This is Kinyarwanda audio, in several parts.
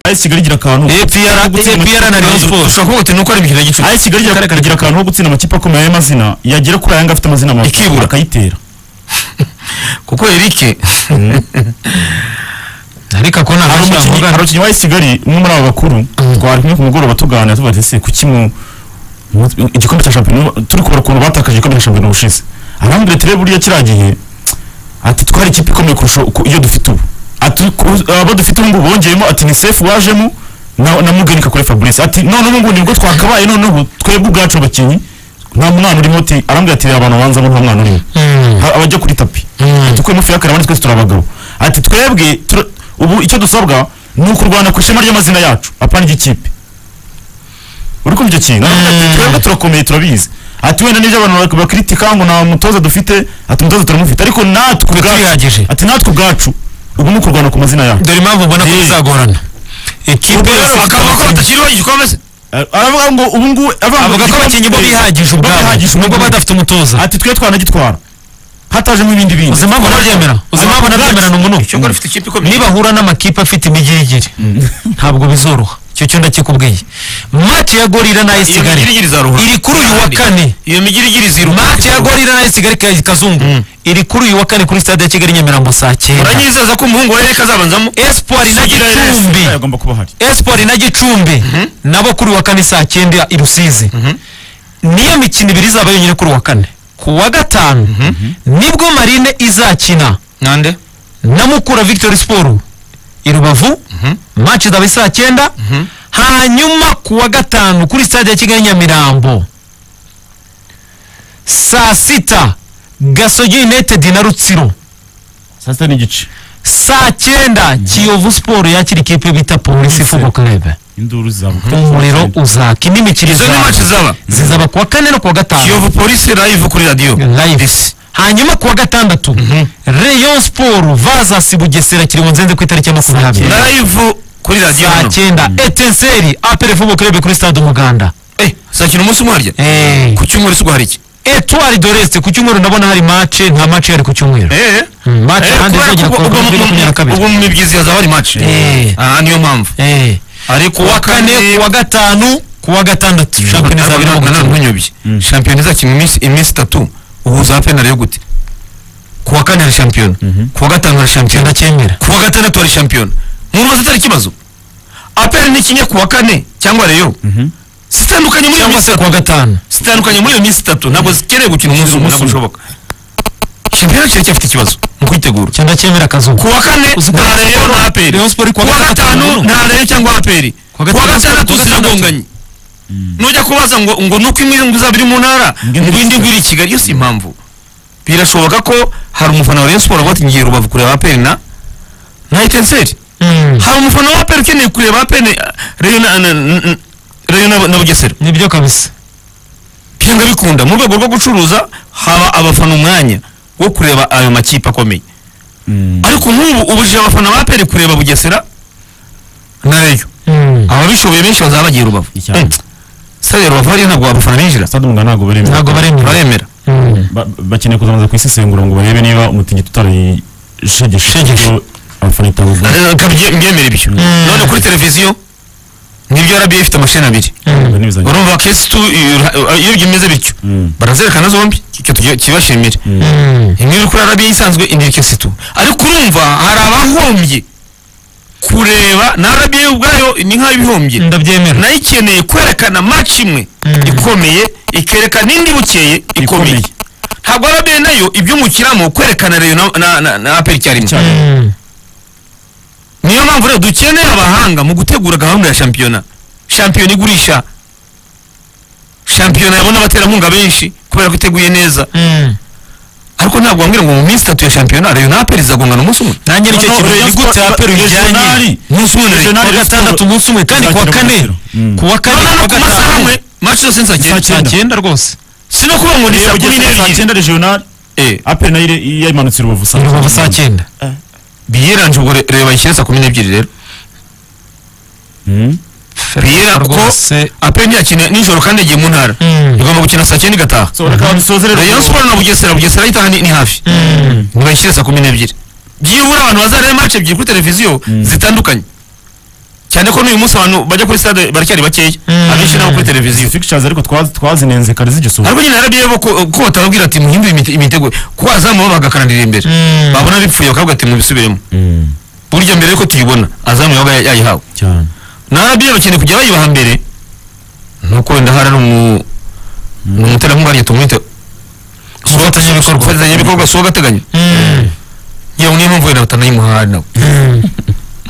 ayesi kigali igira akantu apr na rayon sport ushobora kuvuga uti ni uko ari imikino y'igicuku ayesi kigali igira igira akantu ko gutsinda amakipe akomeye y'amazina yagera kuri aya ngaya afite amazina mabi Ikibura. akayitera kuko eric ariko ako nta hari ntacyo umukinnyi hari yamugana umukinnyi wa ayesi kigali umwe muri aba bakuru twari kumwe ku mugoroba tuganira tuvuga ati ese kuki mu mu- igikombe cya shampiyona turi kubara ukuntu batakaje igikombe cya shampiyona ubushize arambwira ati reba buriya kiriya gihe ati twari ikipe ikomeye kurusha uko- iyo dufite ubu ati ku- abo dufite ubu ngubu bongeyemo ati ni sefu wajemo na, na mugenika kuri fabrice ati none ubu ngubu nibwo twakabaye noneho twebwe ubwacu abakinnyi nta mwana urimo ati arambwira ati reba abantu banzamo nta mwana urimo Mm, Ha- abajya kuri tapi Mm. tukwe mufi y'akara abandi twese turi abagabo ati twebwe tura- ubu icyo dusabwa ni ukurwana ku ishema ry'amazina yacu apana iry'ikipe uri kumva icyo kintu Aravuga ati, Mm. twebwe turakomeye turabizi ati wenda n'ibyo abantu bak- bakritika ngo nta mutoza dufite ati umutoza turamufite ariko natwe ubwacu turihagije ati natwe ubwacu ubu ni ukurwana ku mazina yacu dore impamvu ubona ko Eh. bizagorana ekipe Ubwo rero yose bakaba ko batakiriho igikombe aravuga ngo ubu ngubu avuga ko abakinnyi bo bihagije ubwabo nubwo badafite umutoza ati twe twanagitwara hatajemo ibindi bindi uzi impamvu ntabyemera uzi impamvu ntabyemera ni Cyangwa umunuko rifite ikipe ikomeye nibahura n'amakipe afite imigirigiri ntabwo bizoroha icyo cyo ndakikubwiye match ya gorira na AS iyo Kigali migirigiri izaruhura iri kuri uyu wa Kandi kane iyo migirigiri ziruhura match ya gorira na AS Kigali ka- kazungu iri kuri uyu wa kane kuri stade ya Kigali Nyamirambo saa cyenda uranyizeza ko umuhungu wa ereka azabanzamo Espoir na Sugira RS. Gicumbi agomba kuba ahari Espoir na Gicumbi nabo kuri wa kane saa cyenda i Rusizi niyo mikino ibiri izaba yonyine kuri wa kane ku wa gatanu nibwo Marine izakina nande na Mukura Victory Sport i Rubavu match izaba ari saa cyenda hanyuma ku wa gatanu kuri stade ya Kigali Nyamirambo saa sita Gasogi United na Rutsiro saa sita n'igice saa cyenda Kiyovu Sport yakira ikipe bita Polisi Football Club induru zizabuka umuriro uzaka indi mikino izo ni izaba. match zaba zizaba kuwa kane no kuwa gatanu kiyovu polisi live kuri radiyo live hanyuma kuwa gatandatu rayon sport vs bugesera kiringo nzenze ku itariki ya makumyabiri live kuri radiyo saa hano cyenda etenseri apere fubo kirebe kuri stade umuganda Eh, sakina umunsi umwe harya Eh, ku cyumweru se hari iki etwari doreste ku cyumweru ndabona hari mace nta mace yari ku cyumweru Eh, Mm, match eh, ahandi kubera izagera ko ku wa ubwo mu- kabiri makumyabiri na kabiri. ubwo mu mibyizi hazaba hari match Eh. Ah, niyo mpamvu Eh, ari ku wa kane ku wa gatanu ku wa gatandatu shampiyona izaba irimo gukinwa ntunyobye shampiyona izakina iminsi iminsi itatu uhuza hape na yo gute ku wa kane hari shampiyona ku wa gatanu hari shampiyona ndacyemera ku wa gatandatu hari shampiyona mumaze atari ikibazo aperi ni kimwe ku wa kane cyangwa reyo zitandukanye muri cyangwa iyo minsi se ku wa gatanu zitandukanye muri iyo minsi itatu ntabwo zikeneye gukina umunsi umwe ntabwo bishoboka shampiyona kiracyafite ikibazo mu kwitegura cyangwa ndacyemera akazuba ku wa kane Uziko nta reyo nta aperi Rayon Sport ku wa gatanu nta reyo cyangwa aperi ku Kuwa wa gatandatu, gatandatu kuwa gatandatu. ziragonganye nujya kubaza ngo ngo nuko imwe ngo izaba iri mu ntara Indi ngo indi iri ngo iri i kigali yo si impamvu birashoboka ko hari umufana wa Rayon Sport wavuga ati ngiye rubavu kureba aperi na na etenseri Mm, hari umufana wa aperi ukeneye kureba aperi na- reyo na- na- na- reyo na- na bugesera nibyo kabisa byanga bikunda mu rwego rwo gucuruza haba abafana umwanya wo kureba ayo makipe akomeye ariko nk'ubu ubujije abafana ba aperi kureba bugesera na reyo Mm. ababishoboye benshi bazaba bagiye rubavu Icyane. Mm. sitade rubavu hariya ntabwo abafana binjira stade umuganda ntabwo baremera ntabwo baremera baremera Ba- bakeneye kuzabanza kuyisesengura ngo barebe niba umutingito utarayishegeshe ibyo abafana itawugura mbyemera ibyo none kuri televiziyo nibyo rba ifite amasheni abiri n'ibizanye urumva kesi tu iyo byimeze bityo Mm. barazerekana zombi icyo tugi- kibashimire imwe iri kuri rba isanzwe indi iri kesi tu ariko urumva hari abahombye kureba na rba ubwayo ni nk'abihombye ndabyemera nayo ikeneye kwerekana match imwe Mm. ikomeye ikerekana indi bukeye ikomeye Ikomeye. ntabwo arabe nayo iby'umukiramo kwerekana reyo na- na- na- na aperi icyarimwe Icyarimwe. Mm. niyo mpamvu rero dukeneye abahanga mu gutegura gahunda ya shampiyona shampiyona igurisha shampiyona yabona abaterankunga benshi kubera ko iteguye neza Mm. ariko ntabwo wambwira ngo mu minsi itatu ya shampiyona reyo na aperi zagongana umunsi umwe nanjye nicyo No, no, kintu Rayon ni gute Sport- apera Regional. ujyanye umunsi umwe na Regional kuwa reyo Rayon gatandatu Sport umunsi umwe kandi kuwa izakina kane umukino. Mm. kuwa kane none kuwa ku masaha amwe gatanu match zose ni saa Saa cyenda saa Icyenda. cyenda rwose si no kuvuga ngo ni saa kumi n'ebyiri icyenda regional Eh, aperi nayo ire- yayimanutse urubavu saa rubavu saa cyenda biyeranje ubwo re- reba ishyira saa kumi n'ebyiri rero Mm. biyera ko rwose aperi yakina nijoro kandi yagiye mu ntara Mm. igomba gukina saa cyenda igataha so reka dusoze rero rayon siporo na bugesera bugesera ayitaha ni ni hafi Mm. nibayishyire saa kumi n'ebyiri byibura abantu bazareba match ebyiri kuri televiziyo zitandukanye cyane ko n'uyu munsi abantu bajya kuri stade baracyari bakeya Mm. abenshi nabo kuri televiziyo fixtures ariko twa- twazinenze kare zigisura ariko nyine narabiye bo ko ko batababwira ati muhindure imite- imitego ko azamu bo bagakarandira imbere Mm. babona bipfuye bakavuga ati mubisubiremo burya mbere yuko tuyibona azamu yabaga ya- yayihawe cyane narabiye bakeneye kujya bayibaha mbere nuko wenda hari n'umu n'umuterankunga rya tumwite Umufatanyabikorwa. umufatanyabikorwa si uwo gateganyo Mm. yewe niyo mpamvu wenda batanayimuhaye nawe Mm.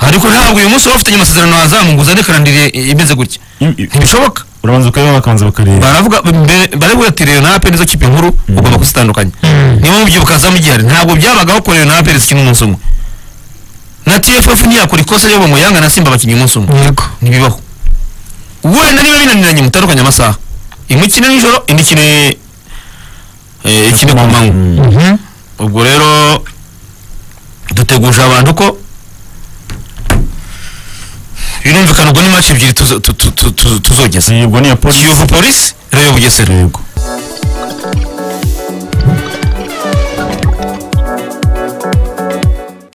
ariko ntabwo uyu munsi baba bafitanye amasezerano na azamu ngo uzane karandire imeze gutya ntibishoboka urabanza ukareba bakanza bakareba baravuga mbere- baravuga ati rero na aperi nizo kipe nkuru ugomba kuzitandukanya Mm. niyo mpamvu ibyibuka azamu gihari ntabwo byabagaho ko rero na aperi zikina umunsi umwe na tff ntiyakora ikosa ryo bamuyanga na simba bakinnye umunsi umwe yego ntibibaho wenda niba binaniranye mutandukanye amasaha imwe ikine nijoro indi ikine eh, ikine ku manywa Mhm. ubwo rero duteguje abantu ko birumvikana ubwo ni match ebyiri tuzo- tu- tu- tu- tu- tuzogeza ubwo ni iya polisi kiyovu polisi rayo bugesera yego